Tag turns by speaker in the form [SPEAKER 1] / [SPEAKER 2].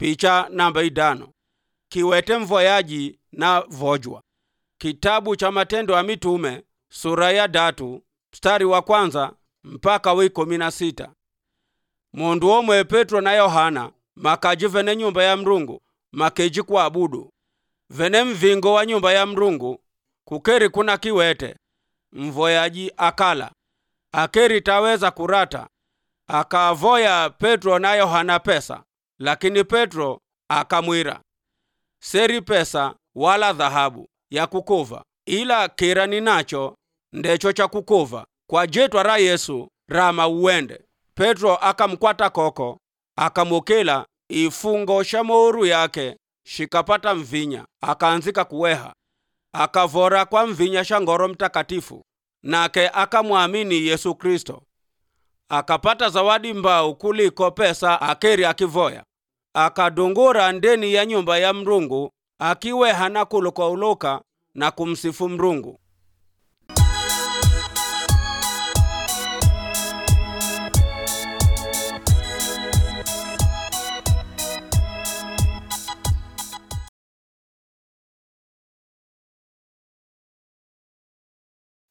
[SPEAKER 1] picha namba idano kiwete mvoyaji na vojwa kitabu cha matendo ya mitume sura ya datu mstari wa kwanza mpaka wa ikumi na sita mundu omwe petro na yohana makaji vene nyumba ya mrungu makeji kuabudu vene mvingo wa nyumba ya mrungu kukeri kuna kiwete mvoyaji akala akeri taweza kurata akavoya petro na yohana pesa lakini petro akamwira seri pesa wala dhahabu ya kukuva ila kira ninacho ndecho cha kukuva kwa jetwa ra yesu rama uwende petro akamkwata koko akamukila ifungo sha mouru yake shikapata mvinya akaanzika kuweha akavora kwa mvinya sha ngoro mtakatifu nake akamwamini yesu kristo akapata zawadi mbau kuliko pesa akeri akivoya akadungura ndeni ya nyumba ya mrungu akiweha na kulukwauluka na kumsifu mrungu